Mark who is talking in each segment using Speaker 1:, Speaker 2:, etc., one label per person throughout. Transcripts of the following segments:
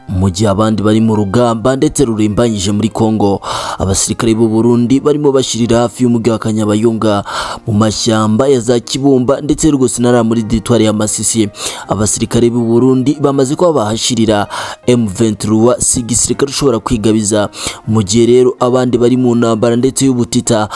Speaker 1: mu gihe abandi bari mu rugamba ndetse rurimbanyije muri Congo abasirikare b'u Burundi barimo bashirira hafi y'umugi wa Kanyabayonga mu mashyamba ya za Kibumba ndetse rwose nari muri ditwari ya Masisi abasirikare b'u Burundi bamaze kuba bahashirira M23 si igisirikare ushobora kwigabiza mu gihe rero abandi bari mu ntambara ndetse y'ubutita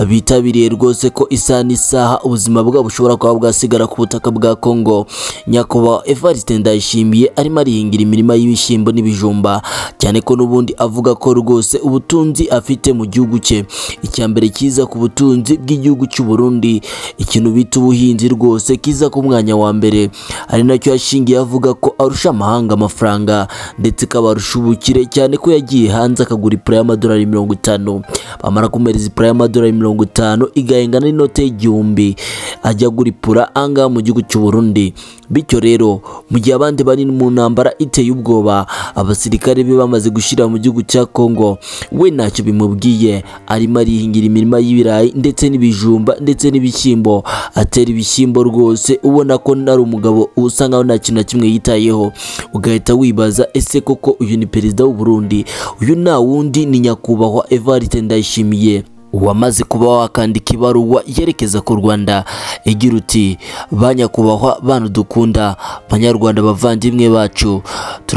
Speaker 1: bitabiriye rwose ko isaha n'isaha ubuzima bwabo bushobora kuba bwasigara ku butaka bwa Congo nyakubahwa Evariste Ndayishimiye arimo arihingira imirima y'ibishyimbo n'ibijumba cyane ko n'ubundi avuga ko rwose ubutunzi afite mu gihugu cye icya mbere kiza ku butunzi bw'igihugu cy'u Burundi ikintu bita ubuhinzi rwose kiza ku mwanya wa mbere ari nacyo yashingiye avuga ko arusha amahanga amafaranga ndetse kabarusha ubukire cyane ko yagiye hanze akagura ipura y'amadolari mirongo itanu bamara kumereza ipura y'amadolari mirongo itanu igahengana n'inote y'igihumbi ajya agura ipura angaha mu gihugu cy'u Burundi bityo rero mu gihe abandi bari mu ntambara iteye ubwoba abasirikare be bamaze gushyira mu gihugu cya Congo we ntacyo bimubwiye arimo arihingira imirima y'ibirayi ndetse n'ibijumba ndetse n'ibishyimbo atera ibishyimbo rwose ubona ko nari umugabo usa nkaho nta kintu na kimwe yitayeho ugahita wibaza ese koko uyu ni perezida w'u Burundi uyu nta wundi ni nyakubahwa Evariste Ndayishimiye wamaze kuba wakandika ibaruwa yerekeza ku Rwanda igira uti banyakubahwa bantu dukunda banyarwanda bavandimwe bacu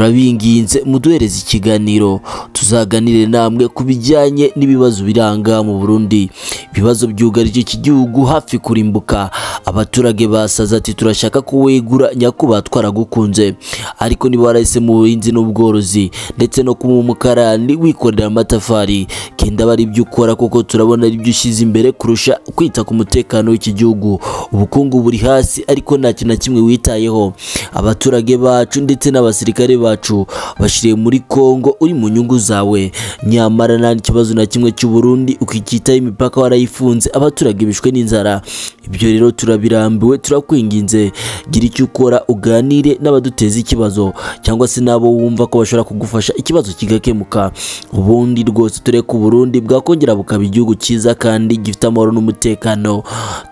Speaker 1: turabinginze muduhereze ikiganiro tuzaganire namwe ku bijyanye n'ibibazo biranga mu Burundi ibibazo byugarije iki gihugu hafi kurimbuka abaturage basaze ati turashaka kuwegura nyakubahwa twaragukunze ariko niba warahise mu buhinzi n'ubworozi ndetse no kuba umukarani wikorera amatafari kenda bari ibyo ukora kuko tura urabona ari byo ushyize imbere kurusha kwita ku mutekano w'iki gihugu ubukungu buri hasi ariko nta kintu na kimwe witayeho abaturage bacu ndetse n'abasirikare bacu bashiriye muri Congo uri mu nyungu zawe nyamara nta kibazo na kimwe cy'u Burundi ukikitaho imipaka warayifunze abaturage bishwe n'inzara ibyo rero turabirambiwe turakwinginze gira icyo ukora uganire n'abaduteza ikibazo cyangwa se n'abo wumva ko bashobora kugufasha ikibazo kigakemuka ubundi rwose tureka Burundi bwakongera bukaba igihugu igihugu cyiza kandi gifite amahoro n'umutekano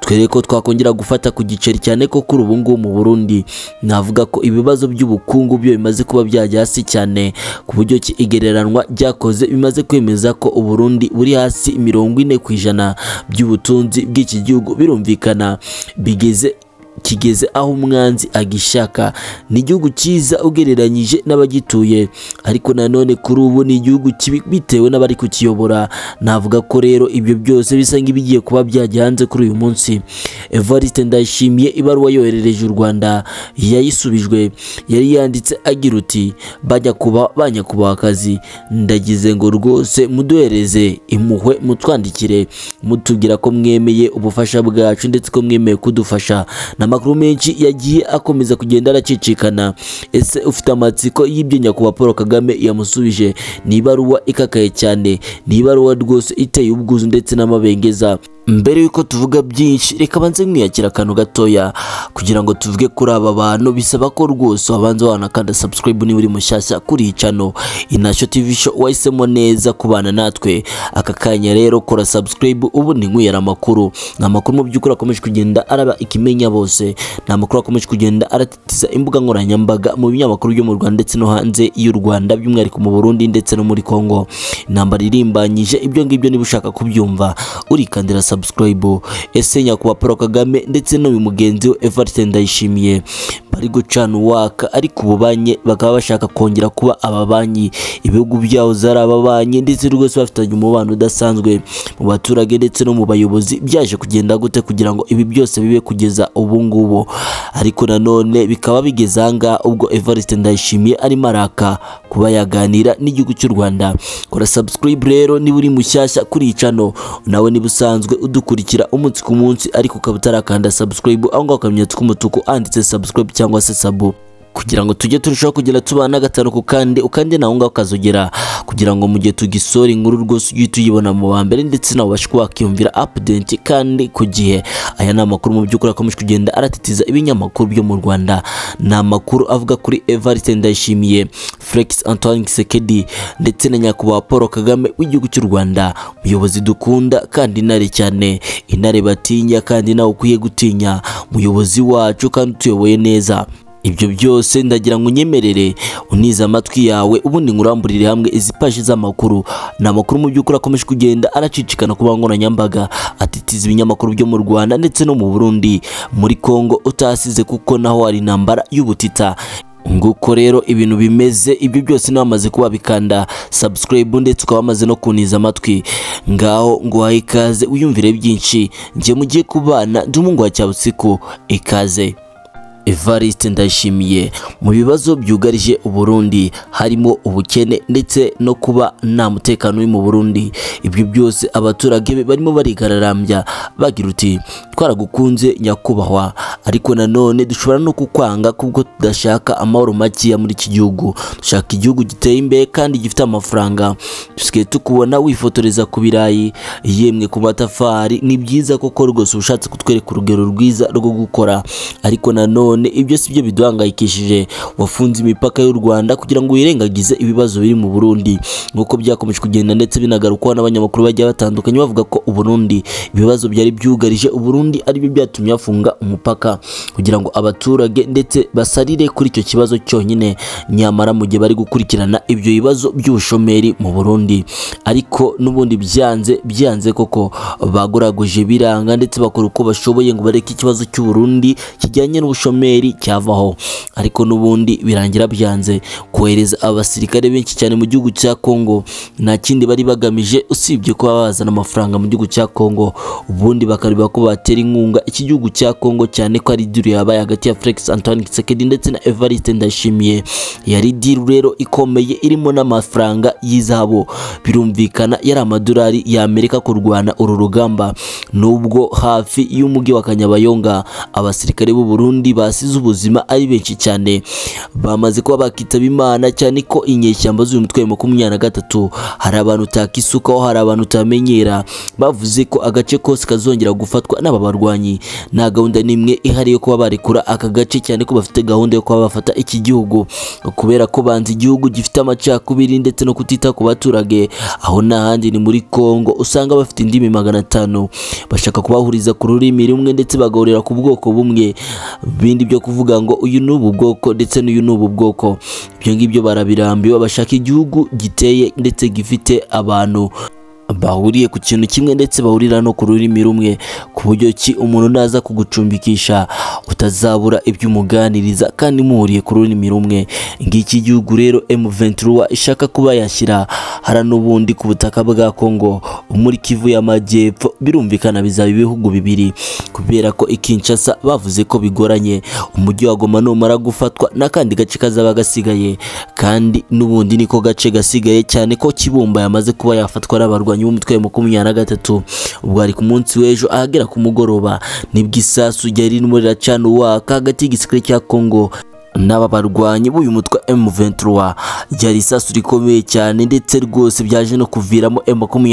Speaker 1: twere ko twakongera gufata ku giceri cyane ko kuri ubu ngubu mu Burundi navuga ko ibibazo by'ubukungu byo bimaze kuba byajya hasi cyane ku buryo ki igereranwa ryakoze bimaze kwemeza ko u Burundi buri hasi mirongo ine ku ijana by'ubutunzi bw'iki gihugu birumvikana bigeze kigeze aho umwanzi agishaka ni igihugu cyiza ugereranyije n'abagituye ariko nanone kuri ubu ni igihugu kibi bitewe n'abari kukiyobora navuga ko rero ibyo byose bisa nk'ibigiye kuba byajya hanze kuri uyu munsi Evariste Ndayishimiye ibaruwa yoherereje u Rwanda yayisubijwe yari yanditse agira uti bajya kuba banyakubaha akazi ndagize ngo rwose muduhereze impuhwe mutwandikire mutubwira ko mwemeye ubufasha bwacu ndetse ko mwemeye kudufasha na amakuru menshi yagiye akomeza kugenda aracicikana ese ufite amatsiko y'ibyo nyakubahwa paul kagame yamusubije ni ibaruwa ikakaye cyane ni ibaruwa rwose iteye ubwuzu ndetse n'amabengeza mbere yuko tuvuga byinshi reka banze mwiyakira akantu gatoya kugira ngo tuvuge kuri aba bantu bisaba ko rwose wabanza wanakanda subscribe niba uri mushyashya kuri iyi cano inasho tv show wahisemo neza kubana natwe aka kanya rero kora subscribe ubundi nywera amakuru ni amakuru mu by'ukuri akomeje kugenda araba ikimenya bose ni amakuru akomeje kugenda aratitiza imbuga nkoranyambaga mu binyamakuru byo mu Rwanda ndetse no hanze y'u Rwanda by'umwihariko mu Burundi ndetse no muri Congo intambara irimbanyije ibyo ngibyo niba ushaka kubyumva urikandira subscribe subscribe ese nyakubahwa Paul Kagame ndetse n'uyu mugenzi we Evariste Ndayishimiye bari gucana uwaka ariko ubu banye bakaba bashaka kongera kuba ababanyi ibihugu byabo zari ababanyi ndetse rwose bafitanye umubano udasanzwe mu baturage ndetse no mu bayobozi byaje kugenda gute kugira ngo ibi byose bibe kugeza ubu ngubu ariko nanone bikaba bigeze ahangaha ubwo Evariste Ndayishimiye arimo araka kuba yaganira n'igihugu cy'u Rwanda kora subscribe rero niba uri mushyashya kuri iyi channel nawe niba usanzwe udukurikira umunsi ku munsi ariko ukaba utarakanda subscribe aho ngaho akamenyetso k'umutuku anditse subscribe cyangwa se sabo kugira ngo tujye turushaho kugera tubana gatanu ku kandi ukandi nawe ngaho ukazogera kugira ngo mu gihe tugisora inkuru rwose ujye tuyibona mu wa mbere ndetse nawe ubashe kuba wakiyumvira update kandi ku gihe aya ni amakuru mu by'ukuri akomeje kugenda aratitiza ibinyamakuru byo mu Rwanda ni amakuru avuga kuri Evariste Ndayishimiye Felix Antoine Kisekedi ndetse na nyakubahwa Paul Kagame w'igihugu cy'u Rwanda umuyobozi dukunda kandi intare cyane intare batinya kandi nawe ukwiye gutinya umuyobozi wacu kandi utuyoboye neza ibyo byose ndagira ngo unyemerere unize amatwi yawe ubundi nkuramburire hamwe izi paji z'amakuru ni amakuru mu by'ukuri akomeje kugenda aracicikana ku mbuga nkoranyambaga atitiza ibinyamakuru byo mu Rwanda ndetse no mu Burundi muri Kongo utasize kuko naho hari intambara y'ubutita nguko rero ibintu bimeze ibyo byose nabamaze kuba bikanda subscribe ndetse ukaba wamaze no kuniza amatwi ngaho nguhaye ikaze wiyumvire byinshi njye mugiye kubana ndi umwungu cya busiku ikaze Evariste Ndayishimiye mu bibazo byugarije Uburundi harimo ubukene ndetse no kuba nta mutekano uri mu Burundi ibyo byose abaturage be barimo barigararambya bagira uti twaragukunze nyakubahwa ariko nanone dushobora no kukwanga kubwo tudashaka amahoro makeya muri iki gihugu dushaka igihugu giteye imbere kandi gifite amafaranga dusigaye tukubona wifotoreza ku birayi yemwe ku matafari ni byiza koko rwose ushatse kutwereka urugero rwiza rwo gukora ariko nanone none ibyo si byo biduhangayikishije wafunze imipaka y'u Rwanda kugira ngo wirengagize ibibazo biri mu Burundi nk'uko byakomeje kugenda ndetse binagarukwaho n'abanyamakuru bagiye batandukanye bavuga ko u Burundi ibibazo byari byugarije u Burundi aribyo byatumye bafunga umupaka kugira ngo abaturage ndetse basarire kuri icyo kibazo cyonyine nyamara mu gihe bari gukurikirana ibyo bibazo by'ubushomeri mu Burundi ariko n'ubundi byanze byanze koko bagoraguje biranga ndetse bakora uko bashoboye ngo bareke ikibazo cy'u Burundi kijyanye n'ubushomeri uburemeri cyavaho ariko n'ubundi birangira byanze kohereza abasirikare benshi cyane mu gihugu cya Kongo nta kindi bari bagamije usibye kuba bazana amafaranga mu gihugu cya Kongo ubundi bakareba ko batera inkunga iki gihugu cya Kongo cyane ko ari diri yabaye hagati ya Felix Antoine Tshisekedi ndetse na Evariste Ndayishimiye yari diri rero ikomeye irimo n'amafaranga y'izabo birumvikana yari amadolari ya Amerika kurwana uru rugamba nubwo hafi y'umujyi wa Kanyabayonga abasirikare b'u Burundi basize ubuzima ari benshi cyane bamaze kuba bakitaba imana cyane ko inyeshyamba z'uyu mutwe wa makumyabiri na gatatu hari abantu utakisukaho hari abantu utamenyera bavuze ko agace kose kazongera gufatwa n'aba barwanyi nta gahunda n'imwe ihari yo kuba barekura aka gace cyane ko bafite gahunda yo kuba bafata iki gihugu kubera ko banze igihugu gifite amacakubiri ndetse no kutita ku baturage aho n'ahandi ni muri Kongo usanga bafite indimi magana atanu bashaka kubahuriza ku rurimi rumwe ndetse bagahurira ku bwoko bumwe bindi byo kuvuga ngo uyu ni ubu bwoko ndetse n'uyu ni ubu bwoko ibyo ngibyo barabirambiwe bashaka igihugu giteye ndetse gifite abantu bahuriye ku kintu kimwe ndetse bahurira no ku rurimi rumwe ku buryo ki umuntu naza kugucumbikisha utazabura ibyo umuganiriza kandi muhuriye ku rurimi rumwe ngiki igihugu rero M23 ishaka kuba yashyira hara n'ubundi ku butaka bwa Kongo muri Kivu y'amajyepfo birumvikana bizaba ibihugu bibiri kubera ko ikinshasa bavuze ko bigoranye umujyi wa Goma numara gufatwa n'akandi gace kazaba gasigaye kandi n'ubundi niko gace gasigaye cyane ko Kibumba yamaze kuba yafatwa n'abarwanyi umukinnyi w'umutwe wa makumyabiri na gatatu ubwo ari ku munsi w'ejo ahagera ku mugoroba nibwo isasu ryari ririmo riracana uwaka hagati y'igisirikare cya Kongo n'aba barwanyi b'uyu mutwe M23 ryari isasu rikomeye cyane ndetse rwose byaje no kuviramo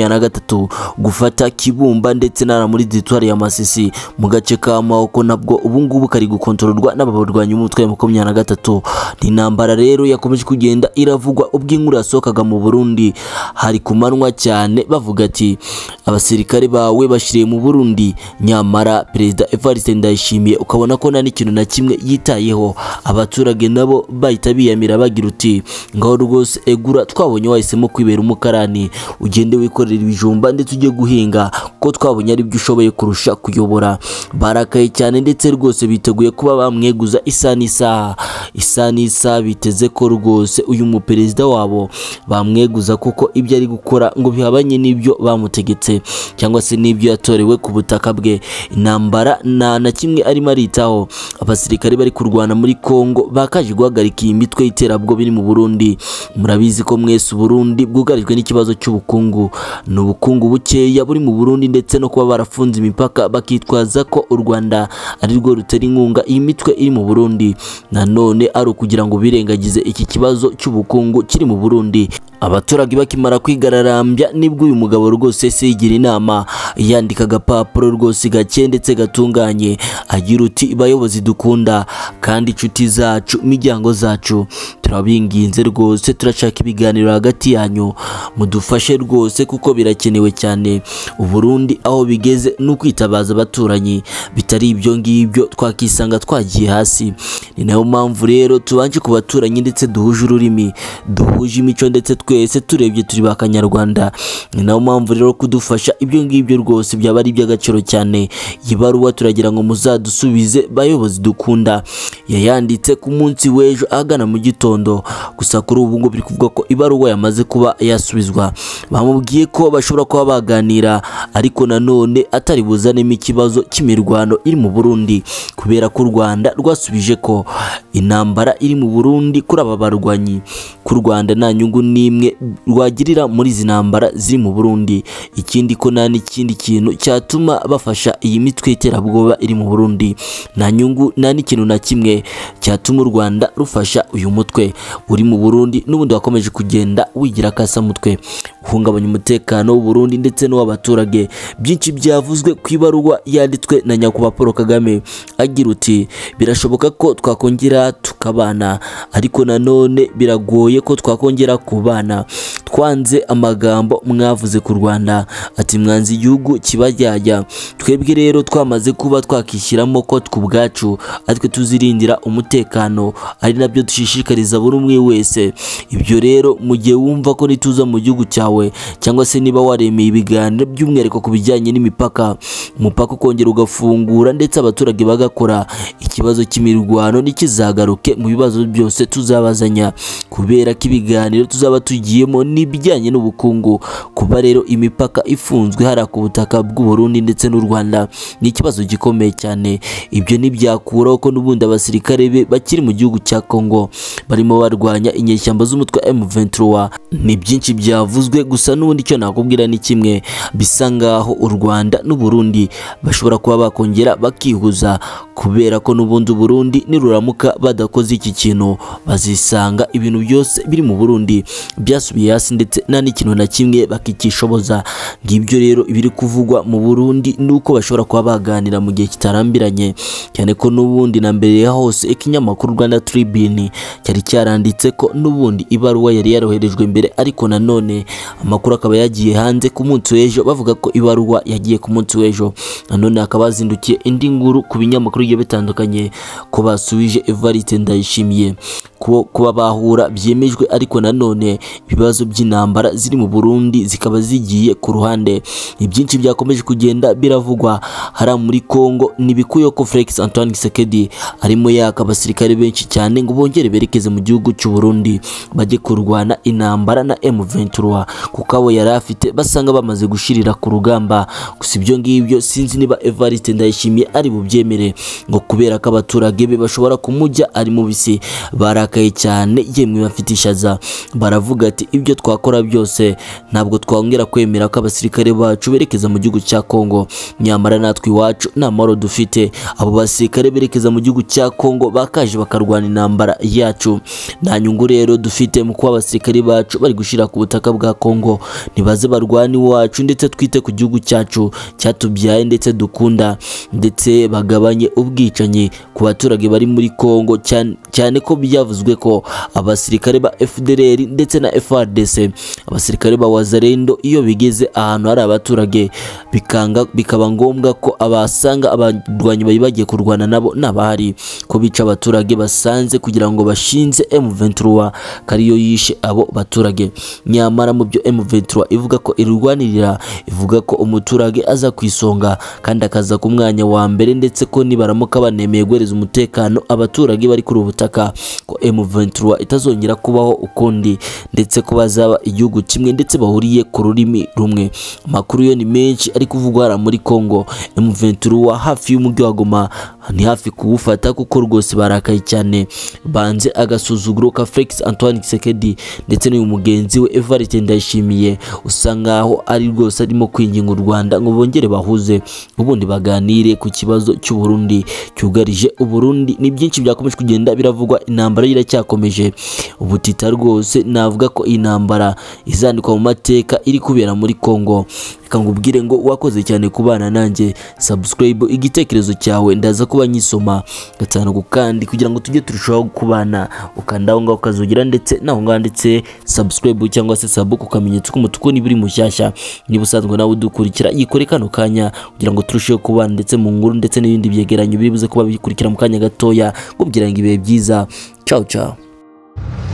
Speaker 1: M23 gufata Kibumba ndetse n'ara muri Ditoire ya Masisi mu gace ka Mahoko nabwo ubu ngubu kari gukontororwa n'aba barwanyi b'umutwe M23 ni intambara rero yakomeje kugenda iravugwa ubwo inkuru yasohokaga mu Burundi hari kumanwa cyane bavuga ati abasirikare bawe bashiriye mu Burundi nyamara Perezida Evariste Ndayishimiye ukabona ko nta n'ikintu na kimwe yitayeho aba abaturage nabo bahita biyamira bagira uti ngaho rwose egura twabonye wahisemo kwibera umukarani ugende wikorera ibijumba ndetse ujye guhinga ko twabonye ari byo ushoboye kurusha kuyobora barakaye cyane ndetse rwose biteguye kuba bamweguza isaha n'isaha isaha n'isaha biteze ko rwose uyu muperezida wabo bamweguza kuko ibyo ari gukora ngo bihabanye n'ibyo bamutegetse cyangwa se n'ibyo yatorewe ku butaka bwe intambara nta na kimwe arimo aritaho abasirikare bari kurwana muri Kongo Kongo bakaje guhagarika iyi mitwe y'iterabwoba iri mu Burundi murabizi ko mwese Burundi bwugarijwe n'ikibazo cy'ubukungu ni ubukungu bukeya buri mu Burundi ndetse no kuba barafunze imipaka bakitwaza ko u Rwanda ari rwo rutera inkunga iyi mitwe iri mu Burundi nanone ari ukugira ngo birengagize iki kibazo cy'ubukungu kiri mu Burundi abaturage bakimara kwigararambya nibwo uyu mugabo rwose se yigira inama yandika agapapuro rwose gake ndetse gatunganye agira uti bayobozi dukunda kandi inshuti zacu imiryango zacu turabinginze rwose turashaka ibiganiro hagati yanyu mudufashe rwose kuko birakenewe cyane uburundi aho bigeze ni ukwitabaza abaturanyi bitari ibyo ngibyo twakisanga twagiye hasi ni nayo mpamvu rero tubanje ku baturanyi ndetse duhuje ururimi duhuje imico ndetse twese turebye turi ba kanyarwanda ni nayo mpamvu rero kudufasha ibyo ngibyo rwose byaba ari iby'agaciro cyane iyi baruwa turagira ngo muzadusubize bayobozi dukunda yayanditse ku munsi w'ejo ahagana mu gitondo gusa kuri ubu ngo biri kuvuga ko ibaruwa yamaze kuba yasubizwa bamubwiye ko bashobora kuba baganira ariko nanone atari buzanemo ikibazo cy'imirwano iri mu Burundi kubera ko u Rwanda rwasubije ko intambara iri mu Burundi kuri aba barwanyi ku Rwanda nta nyungu n'imwe rwagirira muri izi ntambara ziri mu Burundi ikindi ko nta n'ikindi kintu cyatuma bafasha iyi mitwe y'iterabwoba iri mu Burundi nta nyungu nta n'ikintu na kimwe cyatuma u Rwanda rufasha uyu mutwe uri mu Burundi n'ubundi wakomeje kugenda wigira akasamutwe uhungabanya umutekano w'u Burundi ndetse n'uw'abaturage byinshi byavuzwe ku ibaruwa yanditswe na nyakubahwa Paul Kagame agira uti birashoboka ko twakongera tukabana ariko nanone biragoye ko twakongera kubana twanze amagambo mwavuze ku Rwanda ati mwanze igihugu kibajyajya twebwe rero twamaze kuba twakishyiramo ko tw'ubwacu aritwe tuzirindira umutekano ari nabyo dushishikariza buri umwe wese ibyo rero mu gihe wumva ko nituza mu gihugu cyawe cyangwa se niba waremeye ibiganiro by'umwihariko ku bijyanye n'imipaka umupaka ukongera ugafungura ndetse abaturage bagakora ikibazo cy'imirwano ntikizagaruke mu bibazo byose tuzabazanya kubera ko ibiganiro tuzaba tugiyemo n'ibijyanye n'ubukungu kuba rero imipaka ifunzwe hariya ku butaka bw'u Burundi ndetse n'u Rwanda ni ikibazo gikomeye cyane ibyo ntibyakuraho ko n'ubundi abasirikare be bakiri mu gihugu cya Kongo barimo barwanya inyeshyamba z'umutwe M23 ni byinshi byavuzwe gusa n'ubundi icyo nakubwira ni kimwe bisa ngaho u Rwanda n'u Burundi bashobora kuba bakongera bakihuza kubera ko n'ubundi u Burundi niruramuka badakoze iki kintu bazisanga ibintu byose biri mu Burundi byasubiye hasi ndetse nta n'ikintu na kimwe bakikishoboza ngibyo rero ibiri kuvugwa mu Burundi nuko bashobora kuba baganira mu gihe kitarambiranye cyane ko n'ubundi na mbere ya hose ikinyamakuru Rwanda Tribune cyari cyaranditse ko n'ubundi ibaruwa yari yaroherejwe mbere ariko nanone amakuru akaba yagiye hanze ku munsi w'ejo bavuga ko ibaruwa yagiye ku munsi w'ejo nanone hakaba hazindukiye indi nkuru ku binyamakuru bigiye bitandukanye ko basubije Evariste Ndayishimiye ko kuba bahura byemejwe ariko nanone ibibazo by'intambara ziri mu Burundi zikaba zigiye ku ruhande ni byinshi byakomeje kugenda biravugwa hari muri Kongo nibikuye ko Felix Antoine Tshisekedi arimo yaka abasirikare benshi cyane ngo bongere berekeze mu gihugu cy'u Burundi bajye kurwana intambara na M23 kuko abo yari afite basanga bamaze gushirira ku rugamba gusa ibyo ngibyo sinzi niba Evariste Ndayishimiye ari bubyemere ngo kubera ko abaturage be bashobora kumujya ari mu bisi barakaye cyane yemwe bafite ishaza baravuga ati ibyo twakora byose ntabwo twongera kwemera ko abasirikare bacu berekeza mu gihugu cya Kongo nyamara natwe iwacu nta mahoro dufite abo basirikare berekeza mu gihugu cya Kongo bakaje bakarwana intambara yacu nta nyungu rero dufite mu kuba abasirikare bacu bari gushira ku butaka bwa Kongo nibaze barwane iwacu ndetse twite ku gihugu cyacu cyatubyaye ndetse dukunda ndetse bagabanye ubwicanyi ku baturage bari muri Kongo cyane cyane ko byavuzwe ko abasirikare ba FDLR ndetse na FARDC abasirikare ba Wazalendo iyo bigeze ahantu hari abaturage bikanga bikaba ngombwa ko abasanga abarwanyi bari bagiye kurwana nabo n'abahari ko bica abaturage basanze kugira ngo bashinze M23 kariyo yishe abo baturage nyamara mu byo M23 ivuga ko irwanirira ivuga ko umuturage aza ku isonga kandi akaza ku mwanya wa mbere ndetse ko nibaramuka banemeye guhereza umutekano abaturage bari kuri ubu butaka ko M23 itazongera kubaho ukundi ndetse ko bazaba igihugu kimwe ndetse bahuriye ku rurimi rumwe amakuru yo ni menshi ari kuvugwa muri Kongo M23 hafi y'umujyi wa Goma ni hafi kuwufata kuko rwose barakaye cyane banze agasuzuguro ka Felix Antoine Tshisekedi ndetse n'uyu mugenzi we Evariste Ndayishimiye usa nkaho ari rwose arimo kwinginga u Rwanda ngo bongere bahuze ubundi baganire ku kibazo cy'u Burundi cyugarije u Burundi ni byinshi byakomeje kugenda biravugwa intambara iracyakomeje ubutita rwose navuga ko intambara izandikwa mu mateka iri kubera muri Kongo reka ngubwire ngo wakoze cyane kubana nanjye subscribe igitekerezo cyawe ndaza kuba nyisoma gatanu kandi kugira ngo tujye turushaho kubana ukanda aho ngaho ukazugira ndetse naho ngaho ndetse subscribe cyangwa se sub ku kamenyetso k'umutuku niba uri mushyashya niba usanzwe nawe udukurikira yikore kano kanya kugira ngo turusheho kubana ndetse mu nkuru ndetse n'ibindi byegeranyo biri buze kuba bikurikira mu kanya gatoya ngubwira ngo ibihe byiza ciao ciao